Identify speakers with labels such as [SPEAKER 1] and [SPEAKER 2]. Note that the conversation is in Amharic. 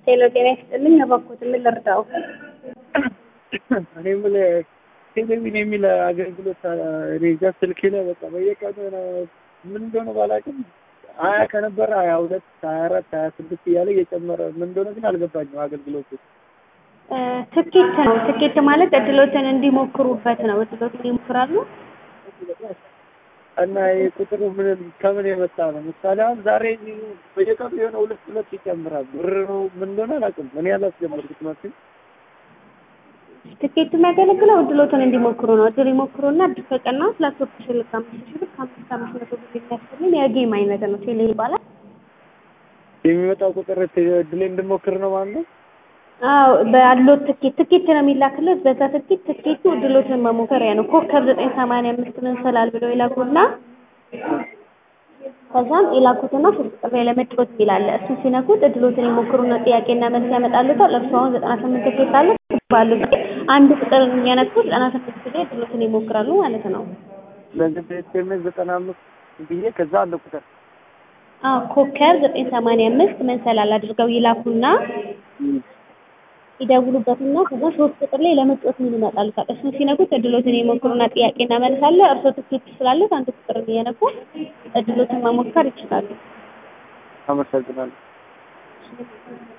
[SPEAKER 1] ሄሎ ጤና ይስጥልኝ። እባክዎት ምን ልርዳው?
[SPEAKER 2] እኔ የምልህ ቴሌቪዥን የሚል አገልግሎት እኔ እዛ ስልኬ ላይ በቃ በየቀኑ ምን እንደሆነ ባላውቅም ሀያ ከነበረ ሀያ ሁለት ሀያ አራት ሀያ ስድስት እያለ እየጨመረ ምን እንደሆነ ግን አልገባኝም አገልግሎቱ።
[SPEAKER 1] ትኬት ነው። ትኬት ማለት እድሎትን እንዲሞክሩበት ነው። እድሎትን ይሞክራሉ።
[SPEAKER 2] እና ይህ ቁጥሩ ምን ከምን የመጣ ነው? ምሳሌ አሁን ዛሬ በየቀኑ የሆነ ሁለት ሁለት ይጨምራል። ብር ነው ምን እንደሆነ አላውቅም። እኔ ያላስጀመርኩት መስሎኝ
[SPEAKER 1] ትኬት የሚያገለግለው እድሎትን እንዲሞክሩ ነው። እድል ይሞክሩና እድል ከቀና ላፕቶፕ ሽልክ አምስት ሺህ ብር ከአምስት አምስት መቶ ብር የሚያስገኝ የጌም አይነት ነው። ቴሌ ይባላል።
[SPEAKER 2] የሚመጣው ቁጥር እድሌ እንድሞክር ነው ማለት ነው።
[SPEAKER 1] አዎ ባለው ትኬት ትኬት ነው የሚላክለት። በዛ ትኬት ትኬቱ እድሎትን መሞከሪያ ነው። ኮከብ ዘጠኝ ሰማንያ አምስት መሰላል ብለው ይላኩና ከዛም የላኩትና ሶስት ቁጥር ላይ ለመጫወት ይላል። እሱን ሲነኩት እድሎትን የሞክሩና ጥያቄና መልስ ያመጣሉታል። እርሱ አሁን ዘጠና ስምንት ትኬት አለ ባሉ አንድ ቁጥር የሚያነኩ ዘጠና ስምንት ጊዜ እድሎትን ይሞክራሉ ማለት ነው።
[SPEAKER 2] ስለዚህ በኤስኤምኤስ ዘጠና አምስት ብዬ ከዛ አንድ ቁጥር
[SPEAKER 1] አዎ ኮከብ ዘጠኝ ሰማንያ አምስት መንሰላል አድርገው ይላኩና ይደውሉበትና ከዛ ሶስት ቁጥር ላይ ለመጫወት ምን ይመጣሉታል። እሱን ሲነኩት እድሎትን የሞክሩና ጥያቄና መልስ አለ። እርሶ ትኬት ስላሉት አንድ ቁጥር እየነኩ እድሎትን መሞከር ይችላሉ።
[SPEAKER 2] አመሰግናለሁ።